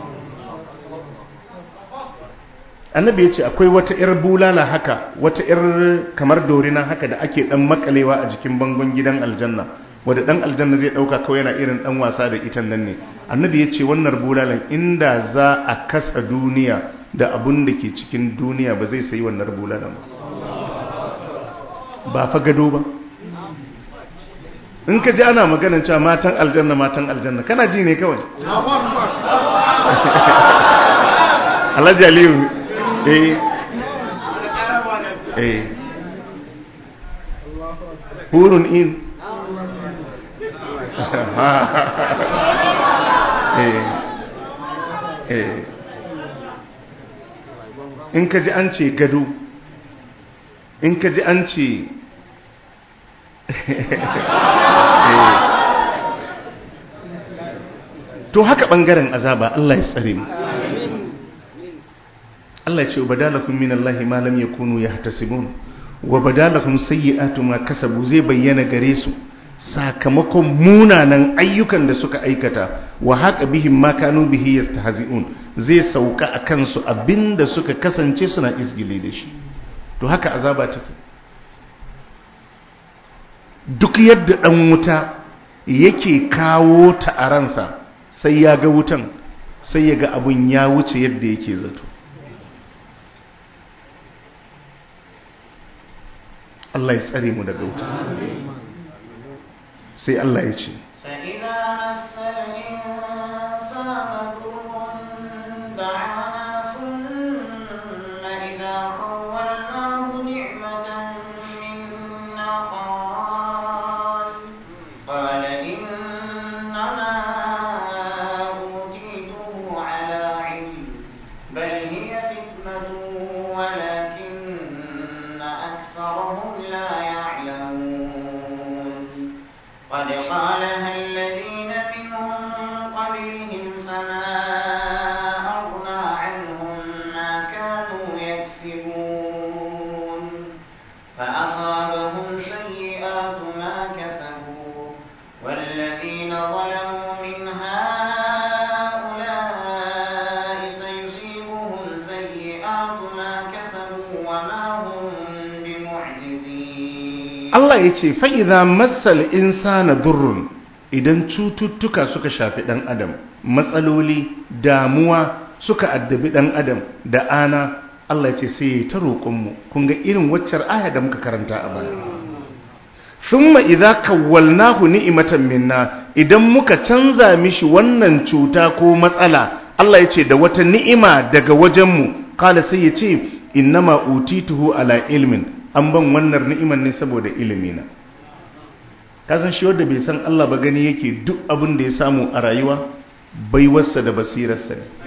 S1: annabi ya ce akwai wata 'yar bulala haka wata 'yar kamar dorina haka da ake dan makalewa a jikin bangon gidan aljanna wadda dan aljanna zai dauka kawai yana irin dan wasa da ita nan ne annabi ya ce wannan bulalan inda za a kasa duniya da abun da ke cikin duniya ba zai sayi wannan bulalan ba ba fa gado ba in ka ji ana maganin cewa matan aljanna matan aljanna kana ji ne kawai alhaji aliyu eh eh hurun in eh eh in ka ji an ce gado in ka ji an ce to haka bangaren azaba Allah ya tsare mu Allah ya ce wa badalakum min Allah ma lam yakunu yahtasibun wa badalakum sayyi'atu ma kasabu zai bayyana gare su sakamakon munanan ayyukan da suka aikata wa haka bihim ma kanu bihi yastahzi'un zai sauka a kansu abinda suka kasance suna izgili da shi to haka azaba take duk yadda dan wuta yake kawo ta a ransa sai ya ga wutan sai ya ga abun ya wuce yadda yake zato Allah ya tsare mu daga wuta sai Allah ya ce
S2: فإذا مس الإنسان ضر دعانا ثم إذا خولناه نعمة منا قال قال إنما أوتيته على علم بل هي فتنة ولكن أكثرهم لا يعلمون قد قالها الذين منهم قبلهم فما أغنى عنهم ما كانوا يكسبون فأصابهم سيئات ما كسبوا والذين ظلموا من هؤلاء سيصيبهم سيئات ما كسبوا وما هم بمعجزين
S1: Allah ya ce fa'iza matsal insana durrun idan cututtuka suka shafi ɗan adam matsaloli damuwa suka addabi ɗan adam da ana Allah ya ce sai ya ta roƙonmu kun ga irin waccar aya da muka karanta a baya thumma idza kawwalnahu ni'matan minna idan muka canza mishi wannan cuta ko matsala Allah ya ce da wata ni'ima daga wajenmu kala sai ya ce innama utituhu ala ilmin an ban wannan ni'iman ne saboda ilimina kasan shi wanda bai san Allah ba gani yake duk abin da ya samu a rayuwa baiwarsa da basirarsa ne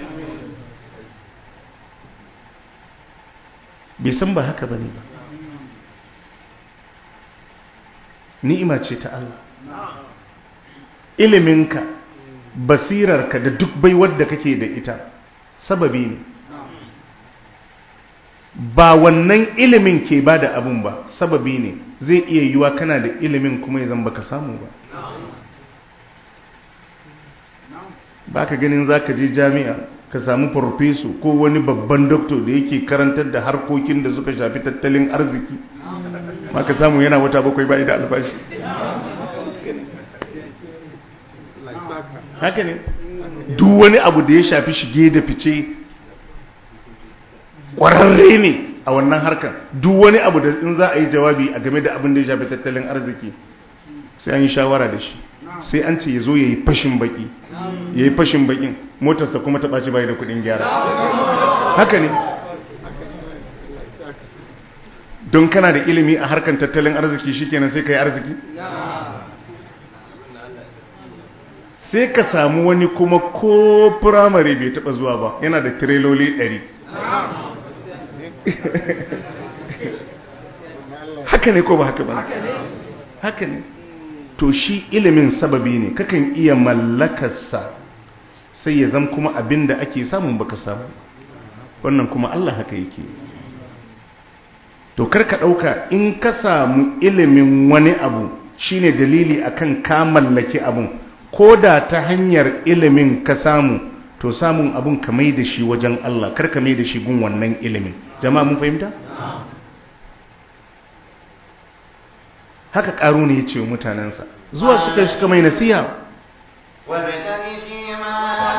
S1: bai san ba haka bane ba ni'ima ce ta Allah iliminka basirarka da duk baiwar da kake da ita sababi ne ba wannan ilimin ke ba da abun ba sababi ne zai iya yiwa kana da ilimin kuma ya zan baka samu ba ba ka ganin za ka je jami'a ka samu farfeso ko wani babban doktor da yake karantar da harkokin da suka shafi tattalin arziki ma ka samu yana wata bakwai bai da albashi haka ne duk wani abu da ya shafi shige da fice ƙwararre ne a wannan harkar duk wani abu da in za a yi jawabi a game da abin da ya shafi tattalin arziki sai an yi shawara da shi sai an ce ya zo ya yi fashin baki ya yi fashin bakin motarsa kuma ta ɓaci bayi da kuɗin gyara haka ne don kana da ilimi a harkar tattalin arziki shikenan sai ka yi arziki sai ka samu wani kuma ko firamare bai taɓa zuwa ba yana da tireloli ɗari haka ne ko ba haka ba haka ne to shi ilimin sababi ne kakan iya mallakarsa sai ya zama kuma abin da ake samun baka samu wannan kuma Allah haka yake to karka ɗauka in ka samu ilimin wani abu shine dalili akan ka mallaki abun ko da ta hanyar ilimin ka samu to samun abun ka mai da shi wajen Allah karka mai da shi gun wannan ilimin jama'a mun fahimta haka ƙaru ne ya ce wa mutanensa zuwa suka suka mai nasiha
S2: وابتغ فيما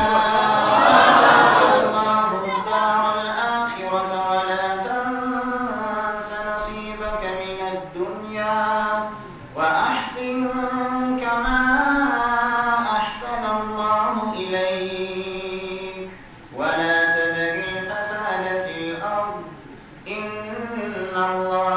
S2: آتاك الله الدار الآخرة ولا تنس نصيبك من الدنيا وأحسن كما أحسن الله إليك ولا تبغ الفساد في الأرض إن الله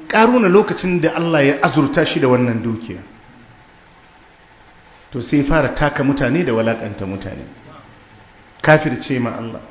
S1: ƙaruna lokacin da Allah ya azurta shi da wannan dukiya to sai fara taka mutane da walakanta mutane kafirce ma Allah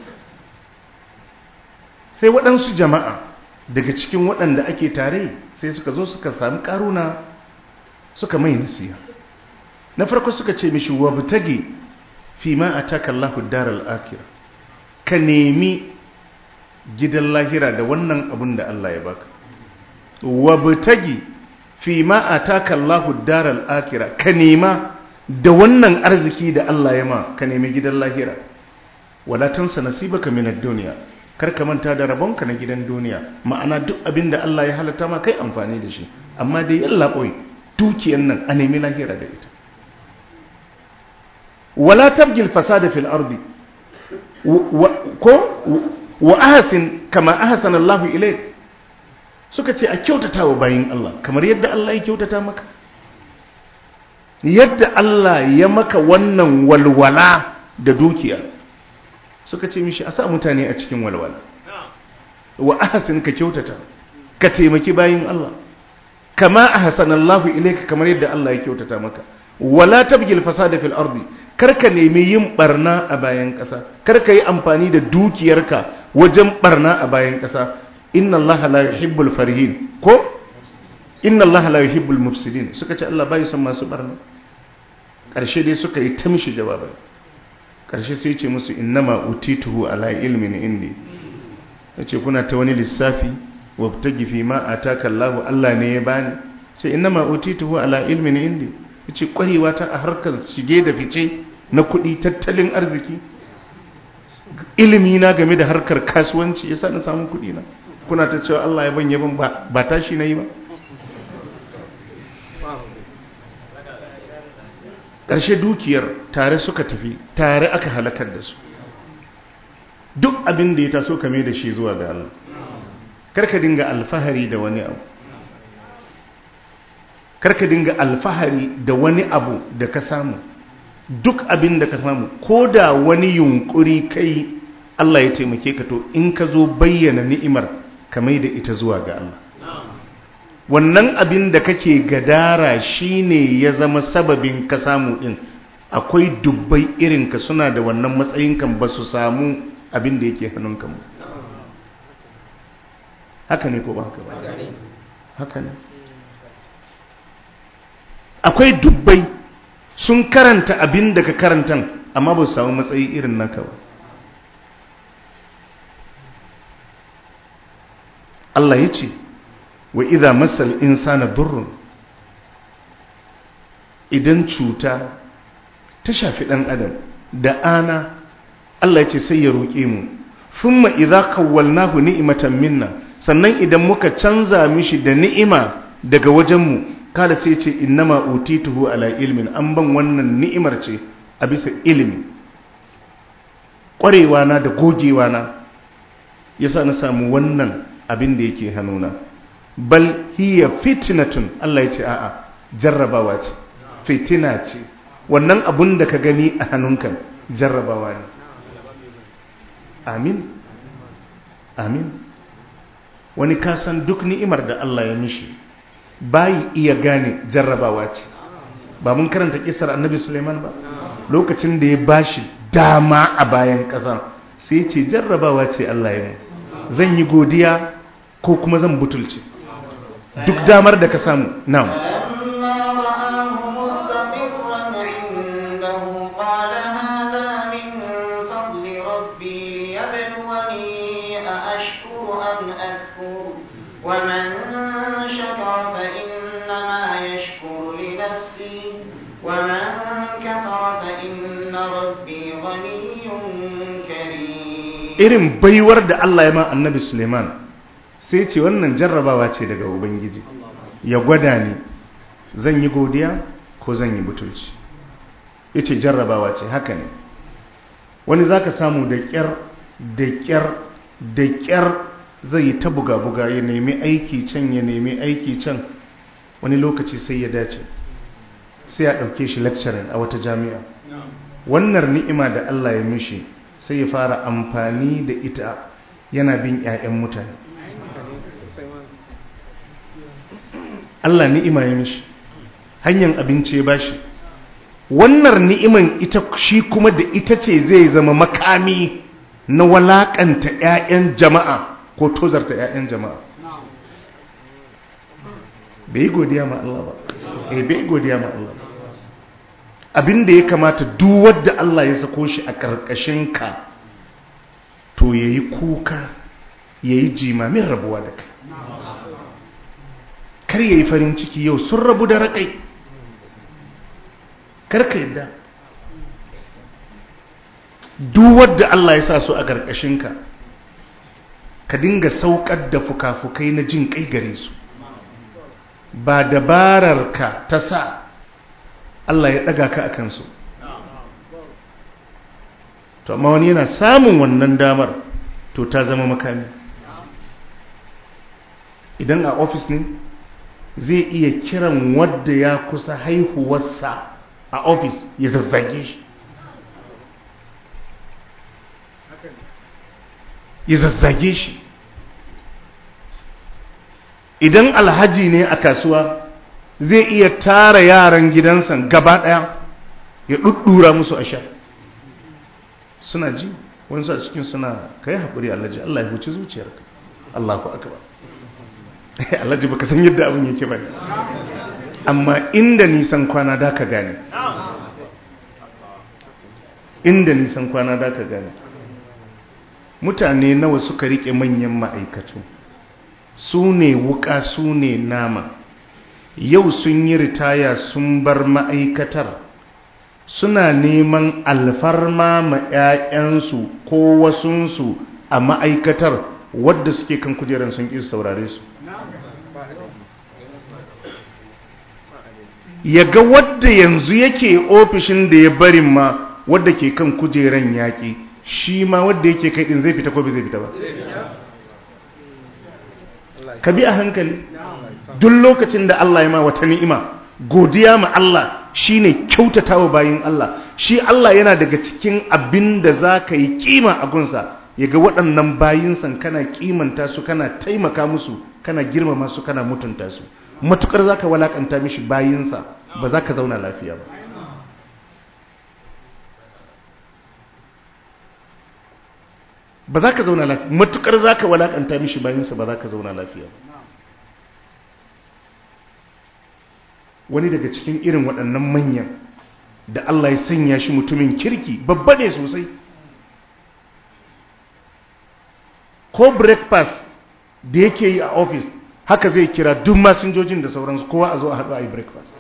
S1: sai waɗansu jama'a daga cikin waɗanda ake tare sai suka zo suka sami ƙaruna suka mai nasiya na farko suka ce mishi wa butage fi ma a taka Allahu daral akira ka nemi gidan lahira da wannan abin da Allah ya baka wa butage fi ma a taka Allahu daral akira ka nema da wannan arziki da Allah ya ma ka nemi gidan lahira wala tansa nasibaka min ad-dunya kar ka manta da rabonka na gidan duniya ma'ana duk abin da Allah ya halatta ma kai amfani da shi amma dai yalla boy dukiyan nan a nemi lahira da ita wala tabgil fasada fil ardi ko wa ahsin kama ahsana Allah ilayk suka ce a kyautata wa bayin Allah kamar yadda Allah ya kyautata maka yadda Allah ya maka wannan walwala da dukiya suka ce mishi a sa mutane a cikin walwala wa ahsin ka kyautata ka taimaki bayin Allah kama ahsana Allah ilayka kamar yadda Allah ya kyautata maka wala tabgil fasada fil ardi karka nemi yin barna a bayan ƙasa karka yi amfani da dukiyarka wajen barna a bayan ƙasa inna Allah la yuhibbul farihin ko inna Allah la yuhibbul mufsidin suka ce Allah bai son masu barna ƙarshe dai suka yi ta mishi jawabai ƙarshe sai ce musu innama utituhu ala ilmin indi yace kuna ta wani lissafi wabtagi fi ma ataka Allah Allah ne ya bani sai innama utituhu ala ilmin indi yace kwarewa ta a harkar shige da fice na kuɗi tattalin arziki ilimi na game da harkar kasuwanci yasa na samu kuɗi na kuna ta cewa Allah ya ban yaban ba tashi na yi ba ƙarshe dukiyar tare suka tafi tare aka halakar da su duk abin da ya taso kame da shi zuwa ga Allah karka dinga alfahari da wani abu karka dinga alfahari da wani abu da ka samu duk abin da ka samu ko da wani yunkuri kai Allah ya taimake ka to in ka zo bayyana ni'imar ka mai da ita zuwa ga Allah wannan abin da kake gadara shine ya zama sababin ka samu din akwai dubbai irinka suna da wannan matsayin kan ba su samu abin da yake hannunka mu haka ne ko ba haka ba haka ne akwai dubbai sun karanta abin da ka karantan amma ba su samu matsayi irin naka ba Allah ya ce wa idha masal insana durrun idan cuta ta shafi dan adam da ana Allah ya ce sai ya roƙe mu thumma idha kawwalnahu ni'matan minna sannan idan muka canza mishi da ni'ima daga wajenmu kada sai ce innama utituhu ala ilmin an ban wannan ni'imar ce a bisa ilimi ƙwarewa na da gogewa na yasa na samu wannan abin da yake hannuna bal hiya fitnatun Allah ya ce a'a jarrabawa ce fitina ce wannan abun da ka gani a hannunka jarrabawa ne amin amin wani kasan duk ni'imar da Allah ya mishi bayi iya gane jarrabawa ce ba mun karanta kisar annabi suleiman ba lokacin da ya bashi dama a bayan ƙasa sai ce jarrabawa ce Allah ya mu zan yi godiya ko kuma zan butulce duk damar da ka samu na'am
S2: ومن شكر فإنما يشكر لنفسه ومن كفر فإن ربي غني كريم
S1: irin baiwar da Allah ya ma annabi Suleiman sai ce wannan jarrabawa ce daga Ubangiji ya gwada ni zan yi godiya ko zan yi butulci ya ce jarrabawa ce haka ne wani za ka samu da ƙyar da ƙyar da ƙyar zai yi ta buga-buga ya nemi aiki can ya nemi aiki can wani lokaci sai ya dace sai ya ɗauke shi lecturing a wata jami'a wannan ni'ima da Allah ya mishi sai ya fara amfani da ita yana bin 'ya'yan mutane Allah ni'ima ya mishi hanyar abinci ya bashi wannan ni'iman ita shi kuma da ita ce zai zama makami na walakanta 'ya'yan jama'a ko tozarta 'ya'yan jama'a bai yi godiya ma Allah ba eh bai yi godiya ma Allah ba abinda ya kamata duk wadda Allah ya sako shi a ƙarƙashin ka to yayi kuka yayi jimamin rabuwa da kai kar yayi farin ciki yau sun rabu da rakai kar ka yadda duk wadda Allah ya sa su a ƙarƙashin ka ka dinga saukar da fuka-fukai na jin kai gare su ba dabarar ka ta sa Allah ya ɗaga ka a kansu to amma wani yana samun wannan damar to ta zama makami idan a ofis ne zai iya kiran wadda ya kusa haihuwarsa a ofis ya zazzage shi ya zazzage shi idan alhaji ne a kasuwa zai iya tara yaran gidansa gaba daya ya ɗuɗɗura musu a sha suna ji wani a cikin suna ka yi haƙuri alhaji Allah ya huci zuciyarka Allah ku aka ba alhaji baka san yadda abin yake ba amma inda nisan kwana da ka gane inda nisan kwana da ka gane mutane nawa suka riƙe manyan ma'aikatu su ne wuka su ne nama yau sun yi ritaya sun bar ma'aikatar suna neman alfarma ma 'ya'yansu ko wasunsu a ma'aikatar wadda suke kan kujerar sun ƙi saurare su ya ga wadda yanzu yake ofishin da ya barin ma wadda ke kan kujeran yaƙi shi ma wadda yake kai ɗin zai fita ko bai zai fita ba ka bi a hankali duk lokacin da Allah ya ma wata ni'ima godiya ma Allah shine kyautatawa bayin Allah shi Allah yana daga cikin abin da za ka yi kima a gunsa ya ga waɗannan bayinsan kana kimanta su kana taimaka musu kana girmama su kana mutunta su matukar za ka walakanta mishi bayinsa ba za ka zauna lafiya ba ba za ka zauna lafiya matukar za ka walakanta mishi bayinsa ba za ka zauna lafiya ba wani daga cikin irin waɗannan manyan da Allah ya sanya shi mutumin kirki babba ne sosai ko breakfast da yake yi a ofis haka zai kira duk masinjojin da sauransu kowa a zo a haɗu a yi breakfast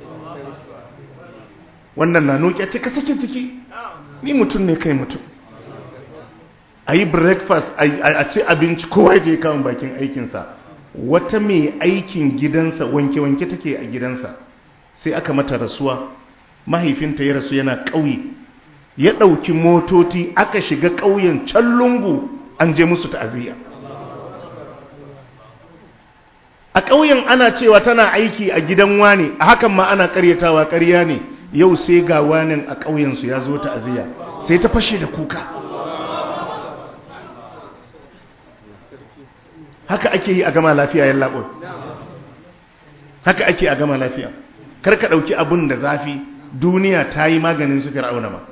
S1: wannan na noki a ce ka sake ciki ni mutum ne kai mutum a yi breakfast a ci abinci kowa ya je kawon bakin aikinsa wata mai aikin gidansa wanke-wanke take a gidansa sai aka mata rasuwa mahaifinta ya rasu yana ƙauye ya ɗauki motoci aka shiga ƙauyen can lungu an je musu ta'aziyya a ƙauyen ana cewa tana aiki a gidan wane a hakan ma ana ƙaryatawa ƙarya ne yau sai ga wanin a ƙauyensu ya zo ta'aziyya sai ta fashe da kuka haka ake yi a gama lafiya yan laɓon haka ake a gama lafiya kar ka ɗauki abun da zafi duniya ta yi maganin su fir'auna ma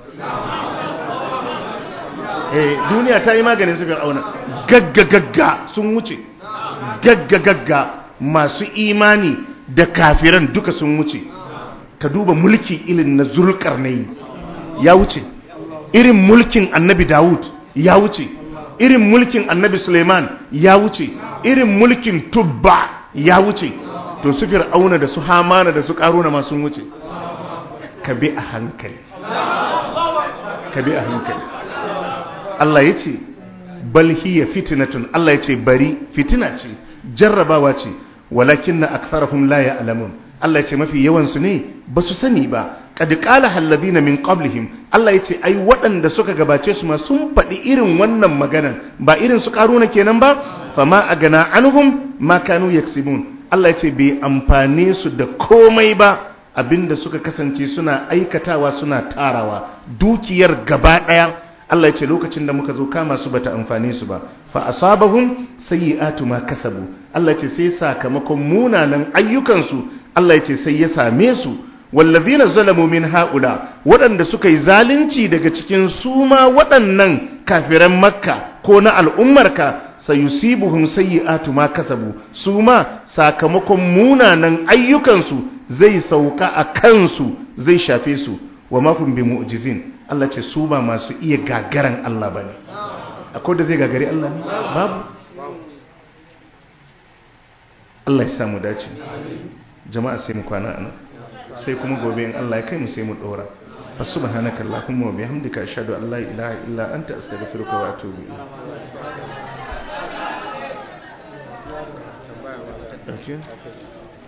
S1: eh duniya ta yi maganin su fir'auna gagga gagga sun wuce gagga gagga masu imani da kafiran duka sun wuce ka duba mulki ilin na zulkarnain ya wuce irin mulkin annabi dawud ya wuce irin mulkin annabi suleiman ya wuce irin mulkin tubba ya wuce to su fir'auna da su hamana da su karuna ma sun wuce ka bi a hankali ka bi a hankali Allah ya ce bal hiya fitnatun Allah ya ce bari fitina ce jarrabawa ce walakin na aktharahum la ya'lamun Allah ya ce mafi yawan su ne ba su sani ba qad qala alladhina min qablihim Allah ya ce ai waɗanda suka gabace su ma sun faɗi irin wannan maganan ba irin su karuna kenan ba fama agana anhum ma kanu yaksibun Allah ya ce bai amfane su da komai ba abinda suka kasance suna aikatawa suna tarawa dukiyar gaba ɗaya Allah ya ce lokacin da muka zo kama su bata amfane su ba fa asabahum sayyi'atu ma kasabu Allah ya ce sai sakamakon munanan ayyukansu Allah ya ce sai ya same su wallazina zalamu min haula waɗanda suka yi zalunci daga cikin su ma waɗannan kafiran makka ko na al'ummarka sayusibuhum sayyi'atu ma kasabu su ma sakamakon munanan ayyukansu zai sauka a kansu zai shafe su wa mahum bi mu'jizin Allah ce su ba masu iya gagaran Allah bane akwai da zai gagari Allah ne babu Allah ya samu dace jama'a sai mu kwana anan sai kuma gobe in Allah ya kai mu sai mu dora fa subhanaka allahumma wa bihamdika ashhadu an la ilaha illa anta astaghfiruka wa atubu ilayk Thank you.